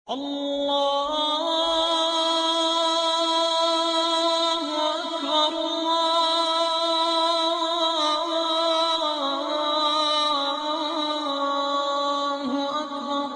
الله أكبر الله أكبر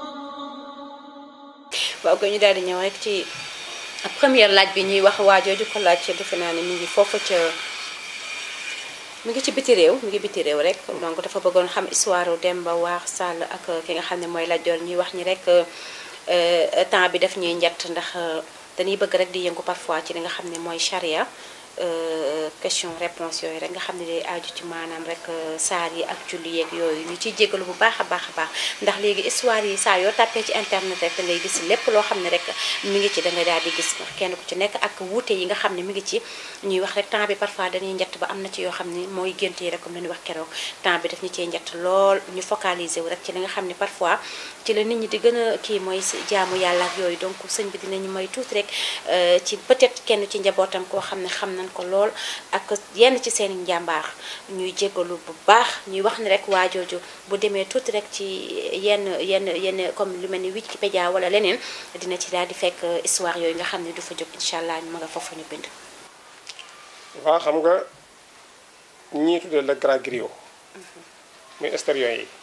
waaw ko ñu daal di ñëw rek ci première laaj bi ñuy wax waajooju ko laaj defe naa ne mi ngi foofu ca mi ngi ci biti réew mi ngi biti réew rek donc dafa bëggoon xam histoire Demba War Sall ak ki nga xam ne mooy Lat Joor ñuy wax ñi rek euh, temps bi def ñuy njett ndax euh, dañuy bëgg rek di yëngu parfois ci li nga xam ne mooy charia euh, question réponse yooyu rek nga xam ne day aju ci maanaam rek euh, saar yi ak julli yeeg yooyu ñu ciy jégalu bu baax a baax a baax ndax léegi histoire yi saa yoo tàppee ci internet rek da ngay gis lépp loo xam ne rek mi ngi ci da ngay daal di gis ndax kenn ku ci nekk ak wuute yi nga xam ne mi ngi ci ñuy wax rek temps bi parfois dañuy njett ba am na ci yoo xam ne mooy gént yi rek comme la ñuy wax keroog temps bi daf ñu cee njett lool ñu focaliser wu rek ci li nga xam ne parfois ci la nit ñi di gën a kii mooy si jaamu yàlla ak yooyu donc sëñ bi dinañu may tuuti rek euh, ci peut-être kenn ci njabootam koo xam ne xam nañ ko lool ak yenn ci seen i njàmbaar ñuy jégalu bu baax ñuy wax ni rek waajooju bu demee tuuti rek ci yenn yenn yenn comme lu mel ni Wikipédia wala leneen dina ci daal di fekk histoire yooyu nga xam ne du fa jóg incha allah ma nga foofu ñu bind. waa xam nga ñii tuddee le grand griot muy extérieur yi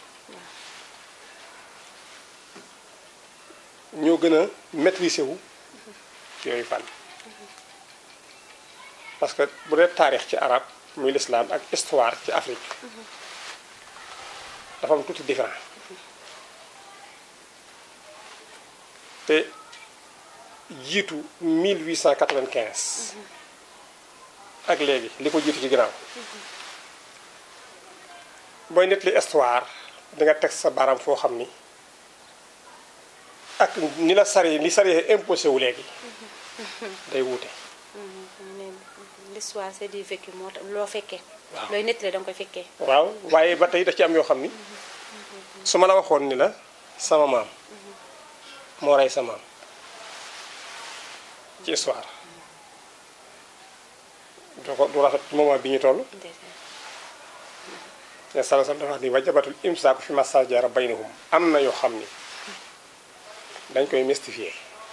ñoo gën a maîtriser wu yooyu fànn parce que bu dee taarix ci arab muy l'islam ak histoire ci Afrique dafa am tuuti différent te jiitu 1895 ak léegi li ko jiitu ci ginnaaw booy nettali histoire di nga teg sa baaraam foo xam ni ak ni la sari li sari imposé wu léegi day wuute l'histoire c'est du vécu moo tax loo fekkee. Waaw. looy nettali da nga koy fekkee. waaw waaye ba tey da ci am yoo xam ni su ma la waxoon ni la sama maam moo rey sa maam ci histoire du ko du rafet moment bi ñu toll te sala sal dafa wax ni wajabatul imsaaku fi masajara baynahum am na yoo xam ni dañ koy mystifier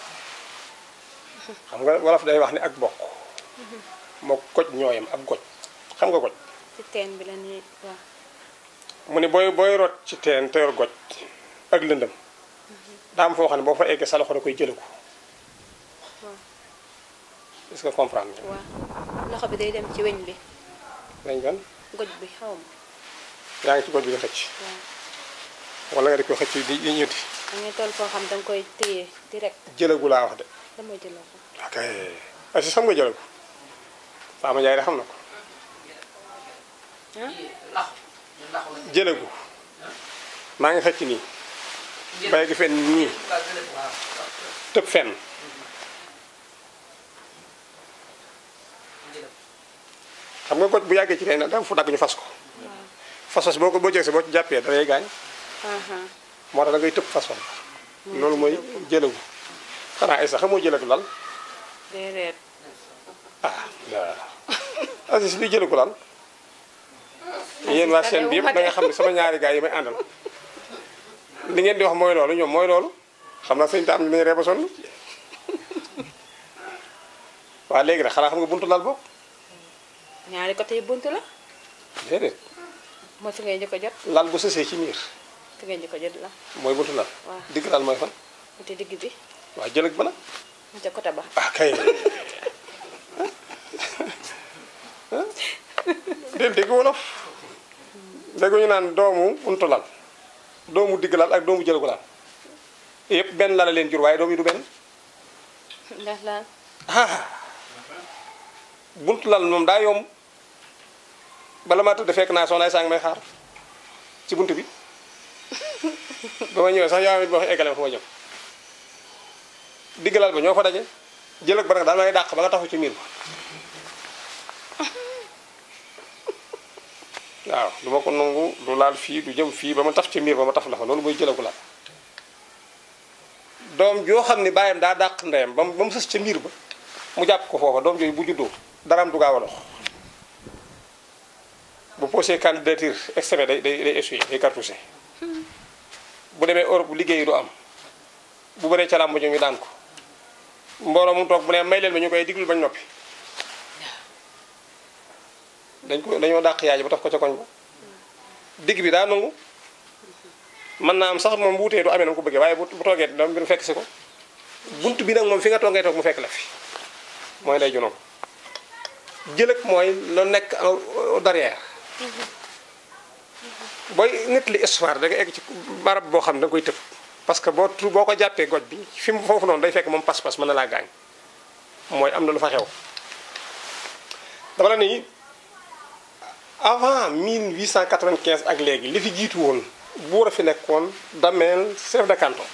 xam nga wolof day wax ni ak bokk moo goj ñooyam ab goj xam nga goj ci teen bi la ñuy waaw. mu ne booy booy rot ci teen te yor goj ak lëndëm daa am foo xam ne boo fa eggee sa loxo da koy jëlaku waaw est-ce que comprendre nga waaw loxo bi day dem ci weñ bi dañ gan goj bi xaw ma yaa ngi ci goj bi di xëcc waaw wala nga di ko xëcc di di ñuti da ngay toll foo xam da nga koy téye direct jëlagu laa wax de damay jëloo ko. ok asi xam nga jëlagu Fama Ndiaye de xam na ko jëlagu maa ngi xëcc nii bay gi fenn nii tëb fenn xam nga goj bu yàggee ci teen da fu dagg ñu fas ko fas fas boo ko boo jëgsee boo ci jàppee da lay gaañ aha moo tax da ngay tëb fas fas loolu mooy jëlagu xanaa ay sax xamoo jëlagu lal déedéet ah waaw Aziz bi jëlagu lal yéen waa seen bi yëpp da nga xam ne sama ñaari gars yi may àndal li ngeen di wax mooy loolu ñoom mooy loolu xam naa sëñ taam ñu nañu ree ba sonn waa léegi nag xanaa xam nga buntu lal bokk ñaari côté yi buntu la déedéet mooy fi ngay njëkk a jot lal bu sësee ci miir fi ngay njëkk a jot la mooy buntu lal Waaw. digg lal mooy fan mu te digg bi waa jëlag ba nag mu te côté ba ah kay dégg dégg wolof déggu ñu naan doomu buntu lal doomu digg lal ak doomu jëlagu lal yëpp benn lala leen jur waaye doom yi du benn ndax la ah buntu lal moom daa yomb bala maa tëdd fekk naa soxnaay sang may xaar ci bunt bi ba ma ñëwee sax yaa ngi wax eggale ma fu ma jëm digg lal ba ñoo fa daje jël ak ba nag daal may dàq ba nga taxu ci miir ba waaw du ma ko nangu du laal fii du jëm fii ba ma taf ci miir ba ma taf la fa loolu mooy jëlagu la doom joo xam ne bàyyam daa dàq ndeyam ba mu ba mu sës ca miir ba mu jàpp ko foofa doom jooju bu juddoo daraam du gaaw a dox bu posé candidature extrait day day day échoué day cartouché bu demee Europe liggéey du am bu bëree ca làmb ji ñu daan ko mbooloo mu toog bu ne may leen ma ñu koy diglu bañ noppi dañ ko dañoo dàq yaay ji ba taf ko ca koñ ba digg bi daa nangu mën naa am sax moom bu wutee du amee na mu ko bëggee waaye bu bu toogee dama mbir fekk si ko bunt bi nag moom fi nga toog ngay toog mu fekk la fi mooy day junoom jëlëg mooy lu nekk au derrière booy nit li histoire da nga egg ci barab boo xam ne da nga koy tëb parce que boo tu boo ko jàppee goj bi fi mu foofu noonu day fekk moom pas-pas mën na laa gaañ mooy am na lu fa xew dama la ni avant 1895 ak léegi li fi jiitu woon buur a fi nekkoon dameel chef de canton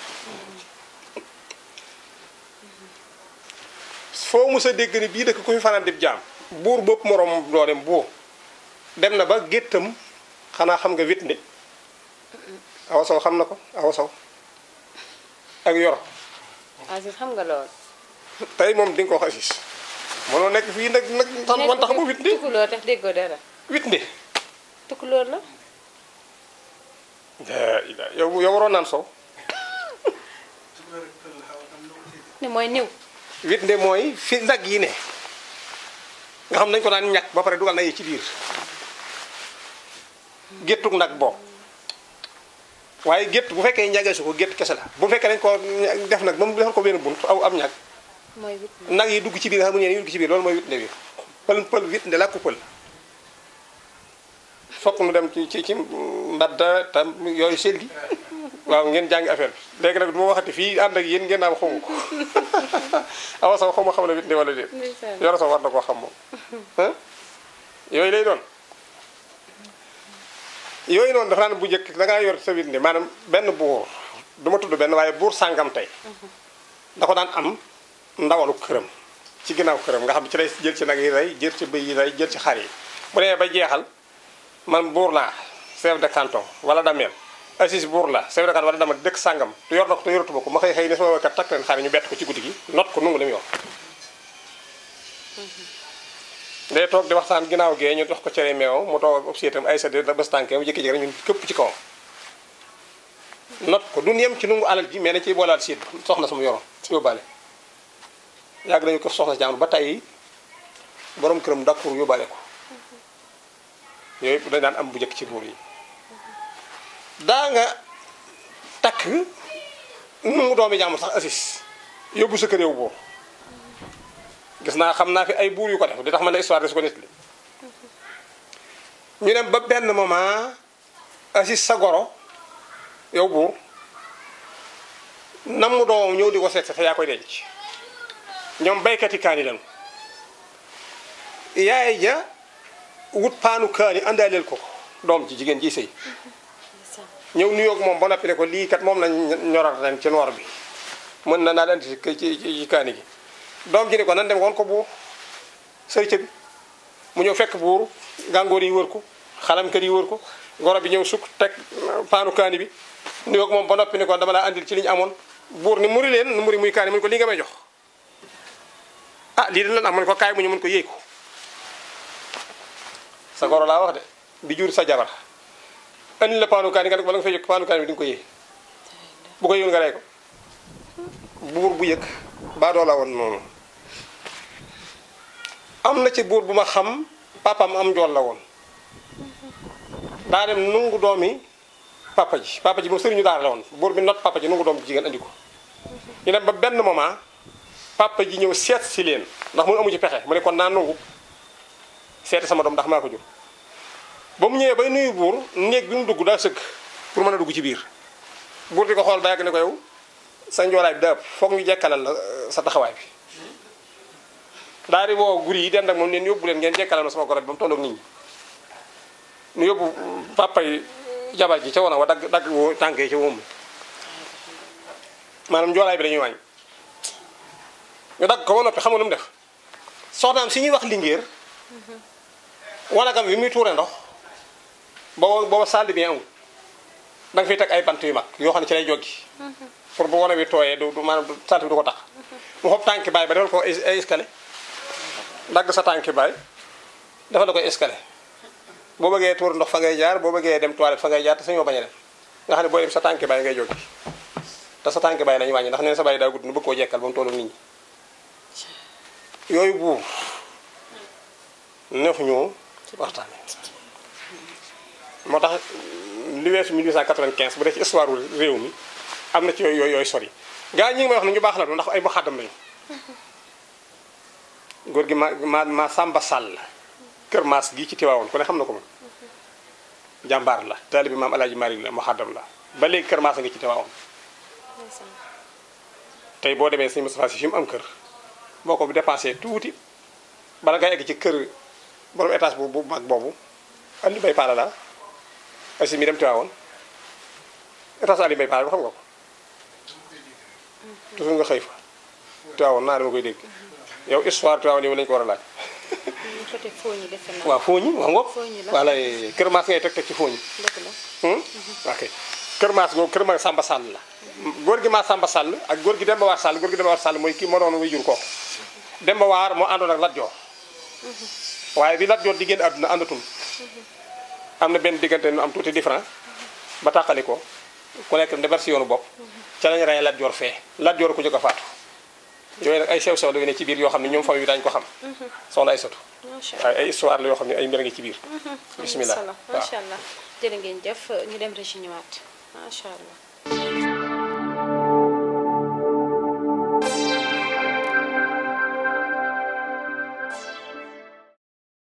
foo mës a dégg ni bii dëkk ku fi fanaan dib jaam buur bopp moroom doo dem boo dem na ba géttam xanaa xam nga wit ndi awa sow xam na ko awa sow ak yor Aziz xam nga lool. tey moom di nga ko wax Aziz mënoo nekk fii nag nag tax man tax mu wit ndi tukulóor tax déggoo dara. wit ndi tukulóor la. daa ila yow yow waroon naan sow ne mooy niw. wit ndi mooy fi nag yi ne nga xam nañ ko daan ñàkk ba pare dugal na yi ci biir géttug nag boobu waaye gétt bu fekkee ñagee su ko gétt kese la bu fekkee dañ ko def nag ba mu defal ko benn bunt aw am ñag mooy wit nag yi dugg ci biir nga xam ne ñeen yi dugg ci biir loolu mooy wit nde bi pël pël wit nde la ku pël fokk nu dem ci ci ci mbadda tam yooyu selli waaw ngeen jàngi affaire bi léegi nag du ma waxati fii ànd ak yéen ngeen naan xamu ko awa sax xaw ma xam ne wit nde wala déet ndeysaan. yoro sax war na koo xam moom ah yooyu lay doon yooyu noonu dafa naan bu njëkk da ngaa yor sa wit nde maanaam benn buur du ma tudd benn waaye buur sàngam tey da ko daan am ndawalu këram ci ginnaaw këram nga xam ne ci lay jël ci nag yi rey jël ci bëy yi rey jël ci xar yi bu demee ba jeexal man buur laa chef de canton wala dameel assis buur la chef de canton wala dama dëkk sàngam te yor na ko te yoratuma ko ma xëy xëy ne sama waykat takk leen xar yi ñu bett ko ci guddi gi not ko nungu li mu yor day toog di waxtaan ginnaaw gee ñu dox ko cere meew mu toog ak obsiétam ay sa da bés tànkee mu jékki-jékki rek ñun këpp ci kawam not ko duñ yem ci nungu alal ji mais dañ ciy boolaal siit soxna sama yoroon yóbbaale yàgg nañu ko soxna si jàmm ba tey borom këram dakkur yóbbaale ko yooyu yëpp dañ daan am bu njëkk ci buur yi daa nga takk nungu doomi jàmm sax assis yóbbu sa kër yow buur gis naa xam naa fi ay buur yu ko def di tax man la histoire de su ko nit li ñu dem ba benn moment assis sa goro yow buur nam mu doomam ñëw di ko seet te yaa koy denc ñoom baykat yi kaani lañu yaay ja wut paanu kaani àndaaleel ko ko doom ji jigéen ji sëy ñëw nuyoog moom ba noppi ne ko lii kat moom lañ ñoral ren ci noor bi mën na naa leen ci ci ci kaani gi doom ji ne ko nan dem woon ko buur sërica bi mu ñëw fekk buur gàngoor yi wër ko xalamkat yi wër ko goro bi ñëw sukk teg paanu kaani bi nuyoog moom ba noppi ne ko dama laa andil ci li ñu amoon buur ni muri leen nu muri muy kaani mu ne ko lii nga may jox ah lii dañ leen am mu ne ko kaay mu ñu mën ko yéey ko sa goro laa wax de di jur sa jabar andi la paanu kaani nga ne ko bala nga fay yëg paanu kaani bi di nga ko yéey bu ko yëwul nga rey ko buur bu yëg baadoo la woon noonu am na ci buur bu ma xam papam am njool la woon daa dem nungu doomi papa ji papa ji moom sëriñu daara la woon buur bi not papa ji nungu doom ji jigéen andi ko ñu dem ba benn moment papa ji ñëw seet si leen ndax mu amu ci pexe mu ne kon naa nungu seeti sama doom ndax maa ko jur ba mu ñëwee bay nuyu buur néeg bi mu dugg daa sëgg pour mën a dugg ci biir buur di ko xool ba yàgg ne ko yow sa njoolaay bi daa ëpp foog ñu jekkalal la sa taxawaay bi daal di woo guri yi den ak moom leen yóbbu leen ngeen jekkalal ma sama goro bi ba mu tolloog nit ñi ñu yóbbu papa yi jabar ji ca wana wa dagg dagg woo tànk yi ca wóom maanaam njoolaay bi dañuy wàññi ñu dagg ko ba noppi xam nga lu mu def soxnaam si ñuy wax lingéer wanagam bi muy tuure ndox booba booba salle bi amul da nga fiy teg ay bant yu mag yoo xam ne ci lay joggi pour bu wane bi tooyee du du maanaam salte bi du ko tax mu xob tànki baay ba defal ko ay escalier dagg sa tànki baay defal la koy escalier boo bëggee tuur ndox fa ngay jaar boo bëggee dem toilette fa ngay jaar te sañoo bañ a dem nga xam ne booy dem sa tànki baay ngay joggi te sa tànk bàyyi lañu wàññi ndax neen sa bàyyi daa gudd nu bëgg koo jekkal ba mu tollu nit ñi yooyu buur neex ñoo waxtaane moo tax li weesu 1895 bu dee ci histoire réew mi am na ci yooyu yooyu sori gaa ñi ngi may wax ne ñu baax la du ndax ay muxaddam lañu góor gi ma ma ma Samba Sall kër Maas gii ci Tiwaawoon ku ne xam na ko moom jàmbaar la taalibe bi maam Alaaji Maalik la muxaddam la ba léegi kër Maas a ngi ci Tiwaawoon tey boo demee sëñ Moustapha Sy fi mu am kër boo ko dépensé tuuti bala nga egg ci kër borom étage bu bu mag boobu Aliou Mbaye Paala la asi mi dem Tiwaawoon étage Aliou Mbaye Paala bi xam nga ko toujours nga xëy fa Tiwaawoon naa dama koy dégg yow histoire Tiwaawoon yow lañu ko war a laaj ñu côté Fogny defe naa. waaw fooñi wax nga ko Fogny la. wala kër Maas ngay teg teg ci fooñi dëgg la. Hmm? ok kër Maas googu kër ma Samba Sall la góor gi maa Samba Sall ak góor gi Demba Waar Sall góor gi Demba Waar Sall mooy kii moo doon way jur kooku Demba Waar moo àndoon ak Lat Joor waaye bi Lat Joor di génn àdduna àndatul am na benn diggante nu am tuuti différent ba tàqali ko ku nekk defar si yoonu bopp ca lañu rey Lat Joor fee Lat Joor ku jóg a faatu yooyu nag ay sew sew la ne ci biir yoo xam ne ñoom famille bi daañu ko xam soxna ay sotu macha allah. waaye ay histoire la yoo xam ne ay mbir ngi ci biir bismillah am na solo waaw macha allah jërë ngeen jëf ñu dem régi ñëwaat macha allah.